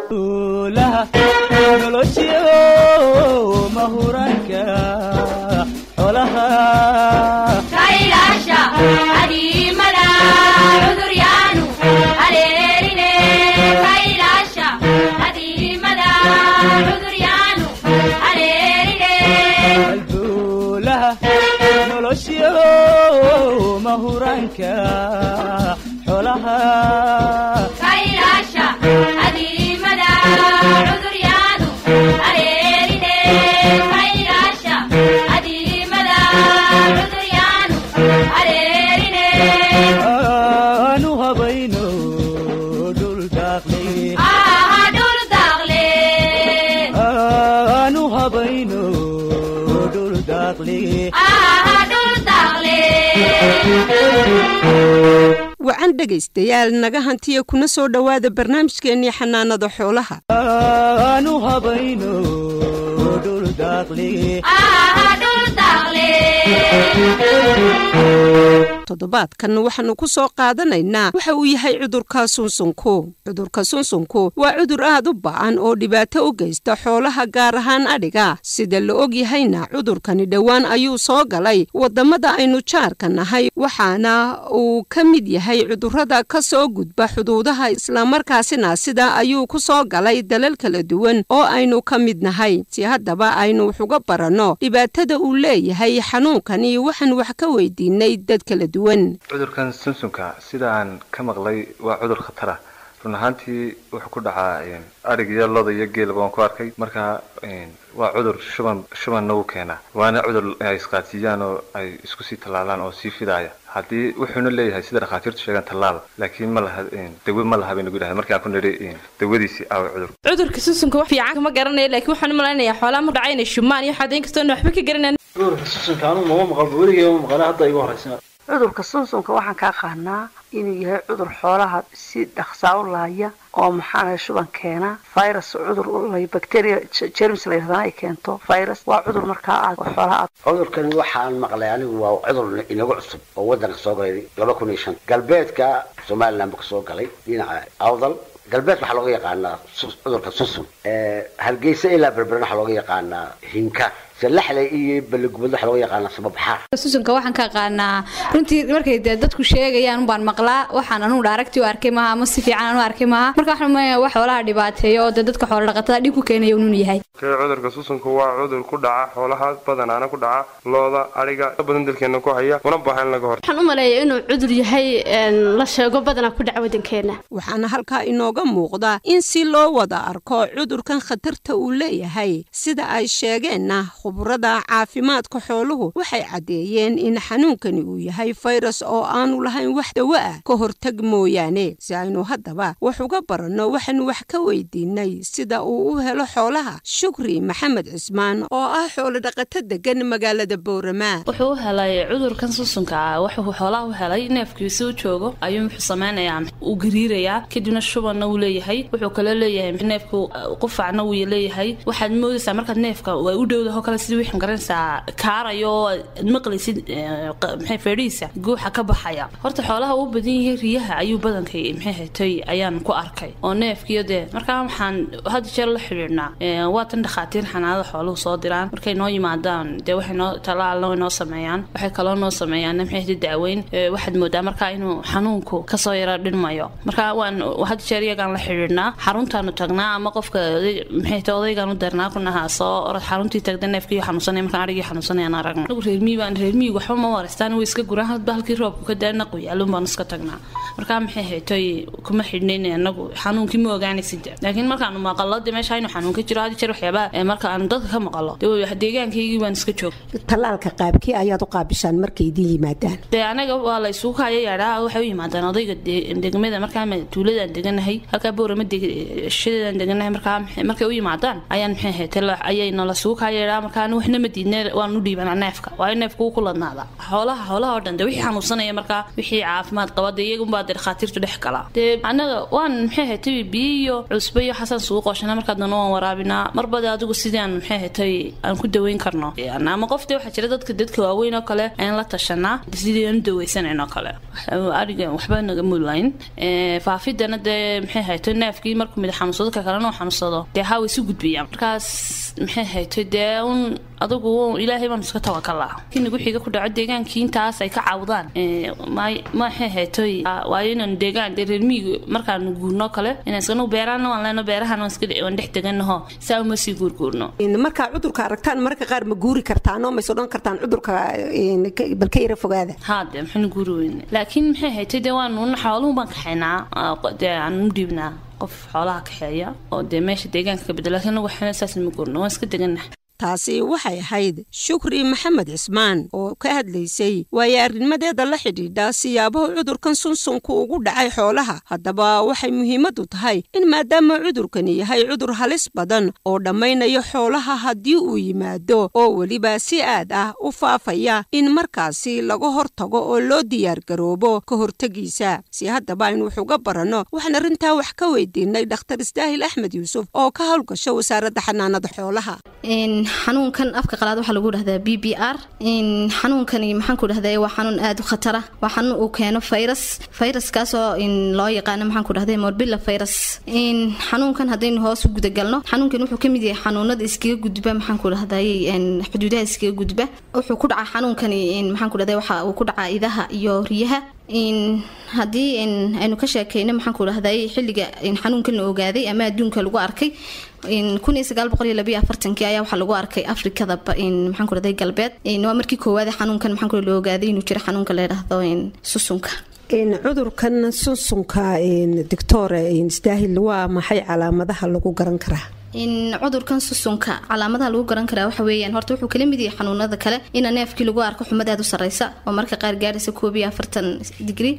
nolosyo mahuranka xolaha kailaasha adiimada cuduryaanu haleerine kailaasha adiimada cuduryaanu haleerine halbowlaha nolosyo mahuranka xolaha kailaasha adiimada cuduryaanu haleerine kailaasha adiimada cuduryaanu haleerine aanu habayno dhul daaqlay aha dhul daaqle aanu habayno dhul daaqlay aha dhul daaqle wacan dhegaystayaal naga hantiya kuna soo dhowaada barnaamijkeennii xanaanada xoolaha aanu habayno dhul daaqlay aha dhul daaqle toddobaadkan waxaannu ku soo qaadanaynaa waxa uu yahay cudurka sunsunku cudurka sunsunku waa cudur aad u ba'an oo dhibaato u geysta xoolaha gaar ahaan adhiga sida la og yahayna cudurkani dhowaan ayuu soo galay waddamada aynu jaarka nahay waxaana uu ka mid yahay cudurrada ka soo gudba xuduudaha islamarkaasina sida ayuu ku soo galay dalal kala duwan oo aynu ka mid nahay si haddaba aynu wax uga baranno dhibaatada uu leeyahay xanuunkani waxaan wax ka weydiinay dad kala duwan cudurkan sunsunka sida aan ka maqlay waa cudur khatar ah run ahaantii wuxuu ku dhacaa adhig iyo loda iyo geelba waan ku arkay marka waa cudur shuban shubanna wuu keenaa waana cudur ay isqaadsiiyaan oo ay isku sii tallaalaan oo sii fidaaya haddii wuxuuna leeyahay sida dhakhaatiirtu sheegaan tallaal laakiin ma laha dawe ma laha bay nagu dhahay markii aan ku nidhi dawadiisii aawa cudur cudurka susunka wax fiican kama garanaya laakiin waxaan u malaynayaa xoolaha ma dhacay inay shumaan iyo waxaad inkastoo waxba ka garanaan cudurka susunka anu mama maqalba weligay ma maqala hadda igu horeysa cudurka sunsunka waxaan ka aqaanaa inuu yahay cudur xoolaha si dhaqsaa u laaya oo maxaana shuban keena virus cudur lay bacteria jerms la yidhahdana ay keento virus waa cudur markaa aad oo xoolaha aad cudurkani waxaan maqlay anigu waa cudur inagu cusub oo waddanka soo galay laba kun iyo shan galbeedka somaliland buu kasoo galay dhinaca awdal galbeed waxaa looga yaqaanaa cudurka sunsun hargeysa ilaa berberan waxaa looga yaqaanaa hinka salaxle iyo baligubad waxaa looga yaqaanaa sababaxaar susunka waxaan ka aqaanaa runtii markay dee dadku sheegayaan unbaan maqlaa waxaan anugu dhaaragtii u arkay maaha ama si fiican anu arkay maaha marka waxaan umalaya wax xoolaha dhibaateeyo oo dee dadka xoola dhaqatada dhib ku keenaya unun yahay kee cudurka susunka waa cudur ku dhaca xoolaha badanaana ku dhaca looda adhiga badan dalkeena ku haya una baahan in laga hor waxaan u maleeyaa inuu cudur yahay la sheego badanaa ku dhaca waddankeena waxaana halkaa inooga muuqda in si loo wada arko cudurkan khatarta uu leeyahay sida ay sheegeenna khubrada caafimaadka xooluhu waxay caddeeyeen in xanuunkani uu yahay fayrus oo aanu lahayn wax dawo ah ka hortag mooyaane si aynu haddaba wax uga baranno waxaanu wax ka weydiinay sida uu u helo xoolaha shukri maxamed cismaan oo ah xoolodhaqato degan magaalada bowramaa wuxuu u helay cudurkan susunka ah wuxuu xoolaha u helay neefkiisa u joogo ayuu wuxuu samaynayaa uu gariirayaa kadibna shubanna wuu leeyahay wuxuu kale leeyahay neefku qufacna wuu leeyahay waxaad moodaysaa markaad neefka waa u dhowdaho kale sidii wixii garanaysaa kaarayo oo aad maqlaysid maxay feedhihiisa guuxa ka baxaya horta xoolaha uu badan yahay riyaha ayuu badankay maxay hatay ayaan ku arkay oo neefkiyo dee markaa waxaan had jeer la xidhiidhnaa waa tan dhakhaatiir xanaanada xooluhu soo diraan markay noo yimaadaan dee waxay noo talaalna way noo sameeyaan waxay kaloo noo sameeyaan maxay hatay daaweyn waxaad moodaa markaa inuu xanuunku kasoo yara dhinmayo marka waan had jeer iyagaan la xidhiidhnaa xaruntaanu tagnaa ama qofka maxay hatay odaygaan u darnaa kunahaa soo orod xaruntii tagda neefkii xanuunsanaya markaan arigii xanuunsanayaan aragna anagu reermiyi baan reermiyigu waxba ma wareystaan way iska guraan hadba halkii roobku ka daana qoyaalun baan iska tagnaa markaa maxay haytoy kuma xidhnayn anagu xanuunkii ma ogaanaysid laakiin markaanu maqalo dee meesha inuu xanuun ka jiro hadi jeer waxyaabaa marka aanu dadka ka maqalo dee deegaankaygii baan iska joog tallaalka qaabkii ayaad u qaabishaan markay idin yimaadaan dee anaga waa la isugu kaya yaadhaa waxay u yimaadaan odayga degmada markaa tuuladaan deganahay halkaa boorama shidadaan deganahay markaa markay u yimaadaan ayaan maxay haytay ayay nala sugu kaya yaadhaa markaa markaan waxna ma diidna waan u dhiibanaa neefka waa in neefka uu ku ladnaada xoolaha xoolaha oo dhan de wixii xanuunsanaya markaa wixii caafimaad qaba dee iyagunbaa dee dhakhaatiirtu dhex galaa dee annaga waan maxay ahatay biyo iyo cusbo iyo xasan sugu qoshana markaa dana waan waraabinaa marba de adigu sidii aan maxay ahatay aan ku daweyn karno ama qof dee waxaa jira dadka dadka waaweyn oo kale ayaan la tashanaa sidii aan u daweysanayn oo kale ariga waxba naga mulayn faafidana dee maxay ahatay neefkii markuu mid xanuunsado ka kalena uu xanuunsado dee haa way isu gudbiyaan markaas maxay ahatay dee un adigu ilaahay baan iska tawakalaa kii nagu xiga ku dhaco deegaankii intaas ay ka caawdaan maxay haytoy waayo inaan deegaan dee reer miyiga markaan guurno kale inaan iskanu beeraana waan leeno beerahan waan iska waan dhex deganaho saa uma sii guurguurno markaa cudurka aragtaan mararka qaar ma guuri kartaan oo mays odhan kartaan cudurka bal ka yara fogaada haa dee maxaynu guuri weyne laakiin maxay haytay dee waanu xooluhu baan kaxaynaa dee aan u dhiibnaa qof xoolaha kaxeeya oo dee meesha deegaanka ka bedelo laakiin anagu waxna saas ma guurno waan iska deganah taasi waxay ahayd shukri maxamed cismaan oo ka hadlaysay waayo arrinimadeeda la xidhiidha siyaabaha cudurkan sunsunku ugu dhacay xoolaha haddaba waxay muhiimadu tahay in maadaama cudurkani yahay cudur halis badan oo dhammaynaya xoolaha haddii uu yimaado oo weliba si aad ah u faafaya in markaasi laga hortago oo loo diyaargaroobo ka hortegiisa si haddaba aynu wax uga baranno waxaan arrintaa wax ka weydiinay dhakhtar isdaahil axmed yuusuf oo ka howlgasha wasaaradda xanaanada xoolaha xanuunkan afka qalaad waxaa lagu dhahdaa b b r xanuunkani maxaanku dhahda waa xanuun aada u khatara waa xanuun uu keeno virus viruskaasoo loo yaqaano maxaanku dhahda morbilla virus xanuunkan haddaynu hoos u gudagalno xanuunkan wuxuu kamid yahay xanuunada iskaga gudba maxaanku dhahday xuduudaha iskaga gudba wuxuu ku dhacaa xanuunkani maxaanku dhahda waxa uu ku dhacaa idaha iyo riyaha haddii aynu ka sheekeyno maxaanku dhahday xilliga xanuunkan la ogaaday ama adduunka lagu arkay kii ayaa waxaa lagu arkay afrikada maxaanku dhahday galbeed waa markii koowaad xanuunkan maxaanku la ogaaday inuu jiro xanuunka la yidhaahdo susunka cudurkan sunsunka doctore isdaahil waa maxay calaamadaha lagu garan karaa cudurkan susunka calaamadaha lagu garan karaa waxa weeyaan horta wuxuu kala mid yahay xanuunada kale ina neefkii lagu arko xumad aad u sarreysa oo marka qaar gaaraysa koob iyo afartan digri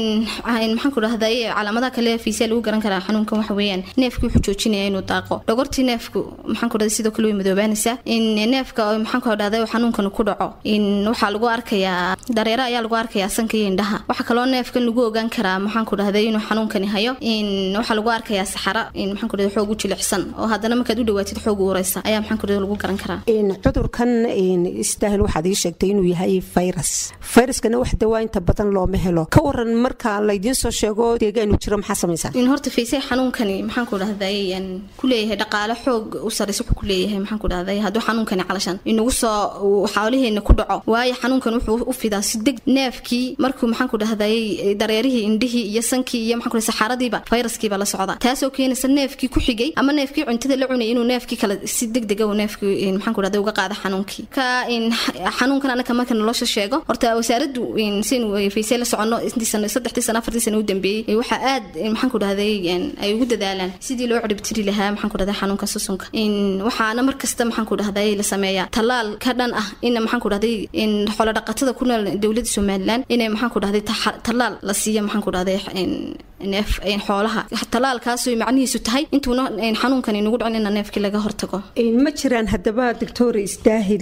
maxaanku dhahday calaamadaha kale fiisiya lagu garan karaa xanuunkan waxa weeyaan neefkii wuxuu joojinaya inuu daaqo dhogortii neefku maxaanku dhahday sidoo kale way madoobaanaysaa neefka maxaanku dhahday xanuunkan ku dhaco waxaa lagu arkayaa dareero ayaa lagu arkayaa sanka iyo indhaha waxaa kaloo neefkan lagu ogaan karaa maxaanku dhahday inuu xanuunkani hayo waxaa lagu arkayaa saxara maxaanku dhahday xoog u jilicsan oo haddana markaad u dhawaatid xoog ureysa ayaa maxaan kudhada lagu garan karaa cudurkan isdaahil waxaad ii sheegtay inuu yahay virus viruskana wax dawaa inta badan looma helo ka waran marka laydiin soo sheego deegaanu jiro maxaa samaysaa in horta faysay xanuunkani maxaan ku dhahday ku leeyahay dhaqaale xoog u sarreysa wuxuu ku leeyahay maxaan ku dhahday hadduu xanuunkani calashan inagu soo xoolaheena ku dhaco waayo xanuunkan wuxuu u fidaa si deg neefkii markuu maxaan ku dhahday dareerihii indhihii iyo sankii iyo maxaan ku dhahay saxaaradiiba viruskiiba la socda taasoo keenaysa neefkii ku xigay ama neefkii cuntada la cunay inuu neefkii kale si degdega uu neefkii maxaan ku dhahday uga qaada xanuunkii ka xanuunkan anaka marka nolosha sheego horta wasaaraddu saynu faysay la soconno intii sano saddexdii sano afartii sano u dambeeyey waxaa aad maxaan ku dhahday ay ugu dadaalaan sidii loo ciribtiri lahaa maxaan ku dhahday xanuunka susunka waxaana mar kasta maxaan ku dhahday la sameeyaa tallaal ka dhan ah ina maxaan ku dhahday xoolo dhaqatada ku nool dowladda somaliland inay maxaan ku dhahday tallaal la siiya maxaan ku dhahday neef xoolaha tallaalkaasoo macnihiisu tahay intuuna xanuunkan inagu dhicin ina neefkii laga hortago ma jiraan haddaba doctor isdaahil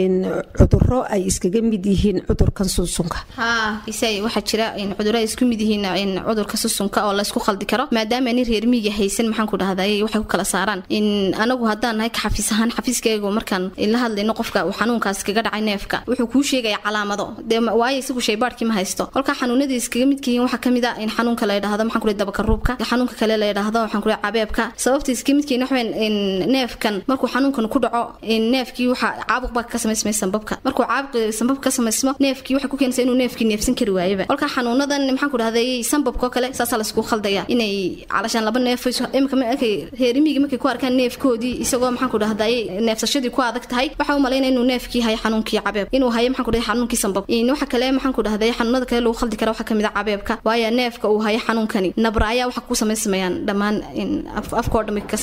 cuduro ay iskaga mid yihiin cudurkan sunsunka haa isay waxaa jira cuduro ay isku mid yihiin cudurka susunka oo laysku khaldi karo maadaama ani reer miyiga haysan maxaan ku dhahday waxay ku kala saaraan anagu haddaan nahay ka xafiis ahaan xafiiskaygu markaan la hadlayno qofka uu xanuunkaas kaga dhacay neefka wuxuu kuu sheegaya calaamado dee waayo isagu shaybaadhkii ma haysto kolkaa xanuunadii iskaga midka yihiin waxaa kamid a in xanuunka la yidhahdo maxaan ku dabaka ruubka xanuunka kale la yidhaahdo waxaan ku cabeebka sababta iskaga midkiina waxweyn neefkan markuu xanuunkan ku dhaco neefkii waxa caabuq baa ka samaysmay sambabka markuu caabuq sambabka ka samaysmo neefkii waxay ku keenaysaa inuu neefkii neefsan kari waayaba kolkaa xanuunadan maxaan ku dhahday sambabkoo kale saasaa laysku khaldaya inay calashaan laba neef imika markay reerimiga markay ku arkaan neefkoodii isagoo maxaan ku dhahday neefsashadii ku adag tahay waxa u malaynaya inuu neefkii hayo xanuunkii cabeeb inuu hayo maxaan ku dhahay xanuunkii sambab waxa kale maxaan ku dhahday xanuunada kale lagu khaldi kara waxaa kamid a cabeebka waayo neefka uu hayo xanuunkani nabra ayaa waxa ku samaysmayaan dhammaan afkoo dhan bay ka samaysmayaan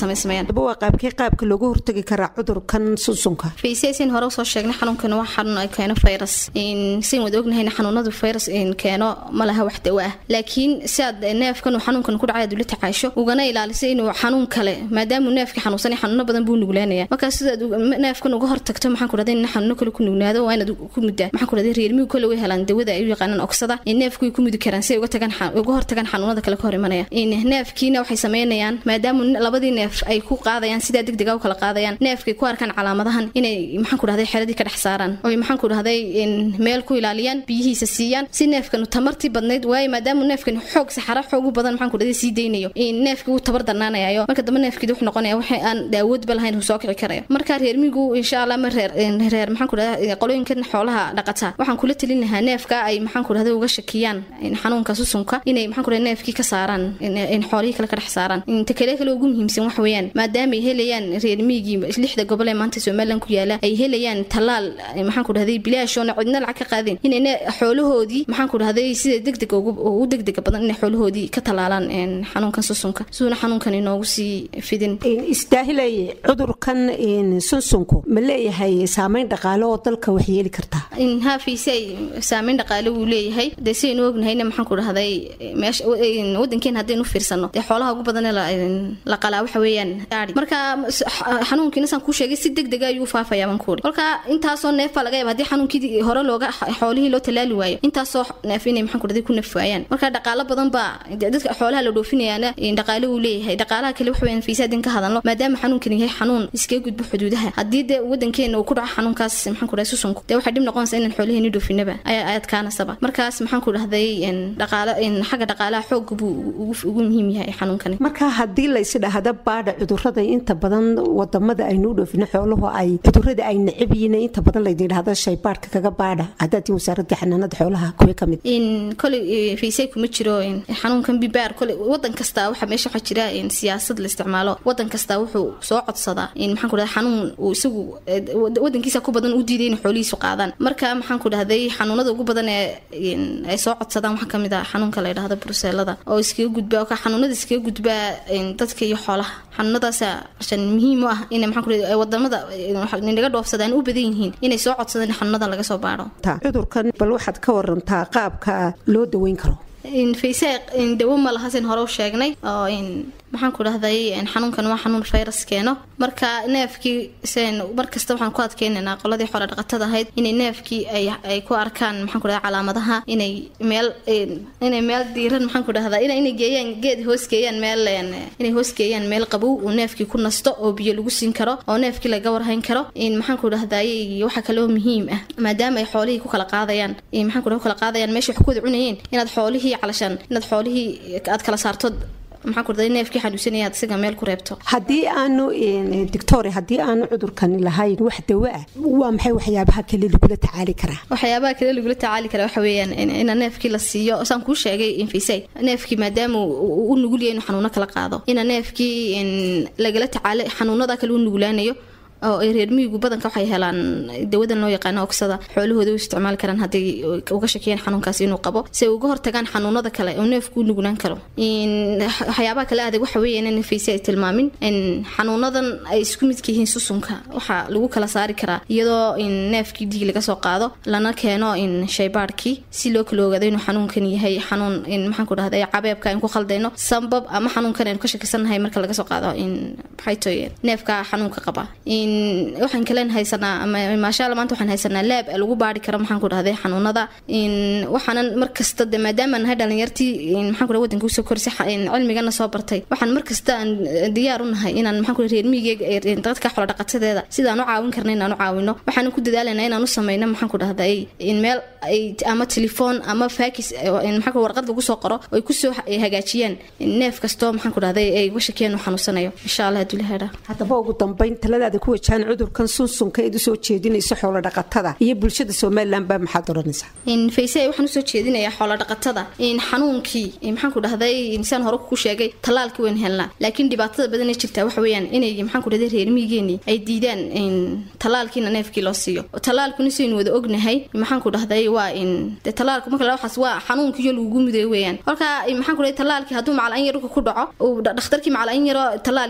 daba waa qaabkee qaabka looga hortagi karaa cudurkan sunsunka faysesin hore usoo sheegnay xanuunkan waa xanuun ay keeno virus sin wada ognahayna xanuunadu virus keeno ma laha wax dawo ah laakiin si aad neefkan uu xanuunkan ku dhacay aad ula tacaasho ugana ilaaliso inuu xanuun kale maadaamuu neefka xanuunsan xanuuno badan buu nuglaanaya markaa sidaad neefkan uga hortagto maxaan ku dhahday in xanuuno kale ku nugnaado waa inaad ku muddaa maxaan ku dhahday reermigu kale way helaan dawada ay u yaqaanaan oksada neefku way ku mudi karaan si ay uga tagaan uga hortagaan xanuunada kale ka hor imanaya neefkiina waxay sameynayaan maadaama labadii neef ay ku qaadayaan sidaa degdega u kala qaadayaan neefkay ku arkaan calaamadahan inay maxaan ku dhahday xeradii ka dhex saaraan oy maxaan ku dhahday meel ku ilaaliyaan biyihiisa siiyaan si neefkan tamartii badnayd waayo maadaama neefkan xoog saxara xoog u badan maxaan ku dhahday sii deynayo neefkii wuu tabar darnaanayayo marka dambe neefkii wuxuu noqonaya waxa aan awoodba lahayn uu soo kici karayo marka reermigu insha allah ma reer reer maxaan ku dhahday qolooyinkan xoolaha dhaqata waxaan kula talin lahaa neefka ay maxaan ku dhahday uga shakiyaan xanuunka susunka inay maxaan ku dhahday neefkii ka saaraan in xoolihii kale ka dhex saaraan inta kale kale ugu muhiimsan wax weeyaan maadaama ay helayaan reer miigii lixda gobol ee maanta somaliland ku yaala ay helayaan tallaal maxaan ku dhahday bilaashoona cidna lacag ka qaadeen inay xoolahoodii maxaan ku dhahday sida degdega ugu degdega badan inay xoolahoodii ka tallaalaan xanuunkan susunka suuna xanuunkan inoogu sii fidin istaahilay cudurkan sunsunku ma leeyahay saameyn dhaqaale oo dalka wax yeeli kartaa hafiise saameyn dhaqaale wuu leeyahay dee sidaynu ognahayna maxaan ku dhahday meesha wadankeena haddaynu fiirsano dee xoolaha ugu badan la qalaa waxa weeyaan aadi marka xanuunkiina saan kuu sheegay si degdega ayuu faafayaa baan kuuri kolka intaasoo neef baa laga yaaba haddii xanuunkii hore looga xoolihii loo tallaali waayo intaasoo neef inay maxaan ku dhahday ku naf waayaan marka dhaqaalo badan baa dadka xoolaha la dhoofinayaana dhaqaale wuu leeyahay dhaqaalaha kale waxa weeyaan fiisa haddin ka hadalno maadaama xanuunkan yahay xanuun iskaga gudbo xuduudaha haddii dee wadankeena uu ku dhaco xanuunkaas maxaan ku dhahay susunku dee waxay dhib noqonaysa inaan xoolaheeni dhoofinaba ayaa adkaanasaba markaas maxaan ku dhahday dhaqaalo xagga dhaqaalaha xoog buu ugu muhiim yahay xanuunkani marka haddii laysi dhahda baadha cudurada inta badan wadamada aynu dhoofino xooluhu ay cudurada ay necab yihiin inta badan laydin dhahda shaybaadhka kaga baadha haddaadii wasaaradda xanaanada xoolaha kuwa ka mid koley fiisay kuma jiro xanuunkan bibaar koley wadan kasta waxa meesha waxaa jira siyaasad la isticmaalo wadan kasta wuxuu soo codsadaa maxaan ku dhahday xanuun uu isagu wadankiisa ku badan u diiday inay xoolihiisu qaadaan marka maxaan ku dhahday xanuunada ugu badan ee ay soo codsadaan waxaa kamid ah xanuunka la yidhahdo bruseelada oo iskaga gudbaa ka xanuunada iskaga gudbaa dadka iyo xoolaha xanuunadaasa shan muhiim u ah in maxaan ku dhahday wadamada naga dhoofsadaan u badan yihiin inay soo codsadaan in xanuunada laga soo baadho cudurkan bal waxaad ka warantaa qaabka loo daweyn karo fayse dawo ma laha sin hore u sheegnay oo maxaan ku dhahday xanuunkan waa xanuun virus keeno marka neefkii sen markasta waxaan ku adkeynaynaa qoladii xoolo dhaqatada ahayd inay neefkii ay ku arkaan maxaan ku dhahday calaamadaha inay meel inay meel diiran maxaan ku dhahdaa inay geeyaan geed hoosgeeyaan meel inay hoosgeeyaan meel qabow uu neefkii ku nasto oo biyo lagu siin karo oo neefkii laga warhayn karo maxaan ku dhahday waxa kaloo muhiim ah maadaama ay xoolihii ku kala qaadayaan maxaan ku kala qaadayaan meesha wax ku wada cunayeen inaad xoolihii calashaan inaad xoolihii aad kala saarto maxaan ku dhahday neefkii xanuunsanaya aad isaga meel ku reebto haddii aanu doctore haddii aanu cudurkani lahayn wax dawo ah waa maxay waxyaabaha kale lagula tacaali karaa waxyaabaha kale lagula tacaali karaa waxa weeyaan ina neefkii la siiyo saan kuu sheegay infisay neefkii maadaama u nugul yahay inuu xanuuno kala qaado ina neefkii lagala tacaalo xanuunada kale u nugulaanayo oo ay reer miyigu badanka waxay helaan dawadan loo yaqaano oksada xoolahooda u isticmaali karaan hadday uga shakiyaan xanuunkaasi inuu qabo si ay uga hortagaan xanuunada kale oo neefku u nugulaan karo waxyaabaha kale adag waxa weeyaan in fiise ay tilmaamin xanuunadan ay isku midka yihiin susunka waxaa lagu kala saari karaa iyadoo neefkii dhiig laga soo qaado lana keeno shaybaadhkii si loo kala ogaado inuu xanuunkan yahay xanuun maxaan ku dhahday cabeebka aan ku khaldayno sambab ama xanuunkan aynu ka shakisannahay marka laga soo qaado maxay toy neefka xanuunka qaba waxaan kalen haysanaa maashaalla maanta waxaan haysanaa laab lagu baari karo maxaan ku dhahday xanuunada waxaanan markasta de maadaama nahay dhalinyartii maxaan ku dhahay wadanka usoo korisay cilmigana soo bartay waxaan markasta aan diyaar u nahay inaan maxaan ku dhahay reer miyigeega dadka xoolo dhaqatadeeda sidaan u caawin karna inaan u caawino waxaanan ku dadaalanaa inaan u sameyno maxaan ku dhahday in meel ay ama telefoon ama faakis maxaan ku warqad lagu soo qoro ay kusoo hagaajiyaan neef kastoo maxaan ku dhahday ay uga shakiyaan uu xanuunsanayo insha allah hadduu ilaha dhaa haddaba ugu dambeyn taladaada ku wajahan cudurkan sunsunka eed usoo jeedinayso xoolo dhaqatada iyo bulshada somalilan baa maxaad odhanaysaa fayse waxaan usoo jeedinayaa xoolo dhaqatada xanuunkii maxaan ku dhahday saan hore ku sheegay tallaalkii wayn helnaa laakiin dhibaatada badan ee jirtaa waxa weeyaan inay maxaan ku dhahday reer miyigeeni ay diidaan tallaalkiina neefkii loo siiyo tallaalkuna saynu wada ognahay maxaan ku dhahday waa in dee tallaalku marka waxaas waa xanuunkiiyo lagugu muday weeyaan kolka maxaan ku dhahay tallaalkii hadduu macalin yar dhulka ku dhaco uu dhakhtarkii macalin yaro tallaali dhulka ku dhacdo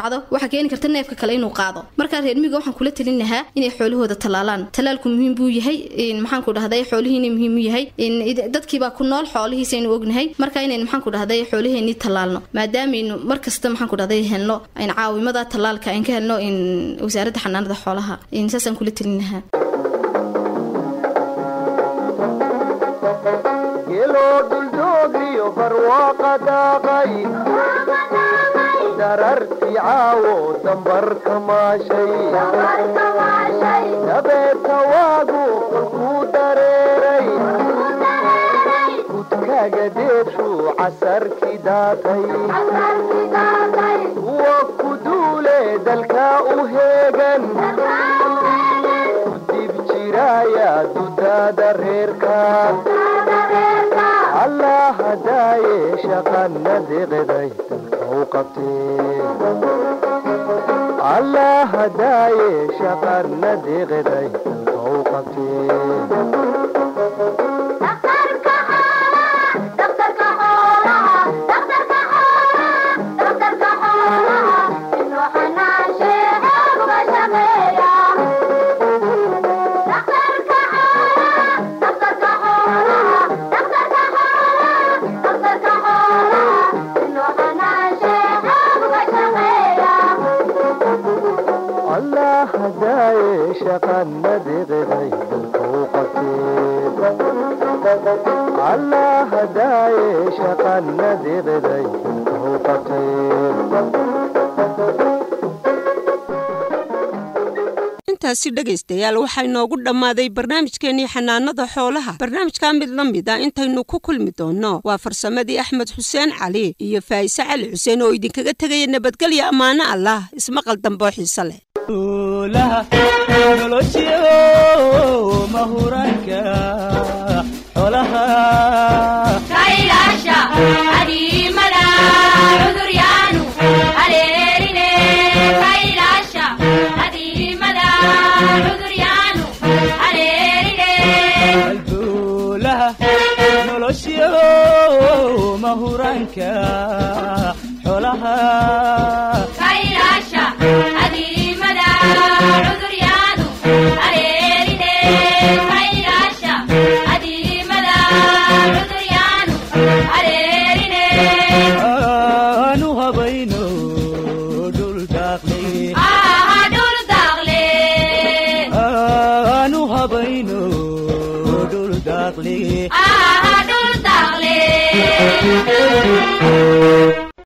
dhacdo waxaa keeni karta neefka kale inuu qaado markaa reer miyiga waxaan kula talin lahaa inay xoolahooda tallaalaan tallaalku muhiim buu yahay maxaan ku dhahday xoolihiina muhiim u yahay dadkiibaa ku nool xoolihiisa aynu ognahay marka inaynu maxaan ku dhahday xoolaheenii tallaalno maadaamaynu mar kasta maxaan ku dhahday helno in caawimada tallaalka aan ka helno in wasaaradda xanaanada xoolaha saasaan kula talin lahaa geloo dhuldoogriyo barwaaqa daaqay dararti caawo dambarka maashay dabeeta waagu kolkuu dareeray kudkaaga deebshu casarki daatay kuwa ku duule dalkaa u heegan kudib jiraaya dudaada reerka allah hadaaye shaqana deqday dalka u qabtee allah hadaaye shaqana deqday dalka u qabtee allah hadaaye shaqana deqday dalka u qabtee allah hadaaye shaqana deqday dalka u qabtee intaasi dhegaystayaal waxaa inoogu dhammaaday barnaamijkeennii xanaanada xoolaha barnaamijkaa mid la mid a intaynu ku kulmi doonno waa farsamadii axmed xuseen cali iyo faa'ise cali xuseen oo idinkaga tegaya nabadgelya ammaano allah ismaqal damboo xiise leh noloshiyo mahuraanka xoolaha kailaasha adiimada cuduryaanu haleerine kailaasha adiimada cuduryaanu haleerine halbuulaha noloshiyo mahuraanka xoolaha kailaasha adiimada cuduryaanu haleerine kailaasha adiimada cuduryaanu haleerine aanu habayno dhul daaqle aha dhul daaqle aanu habayno dhul daaqle aha dhul daaqle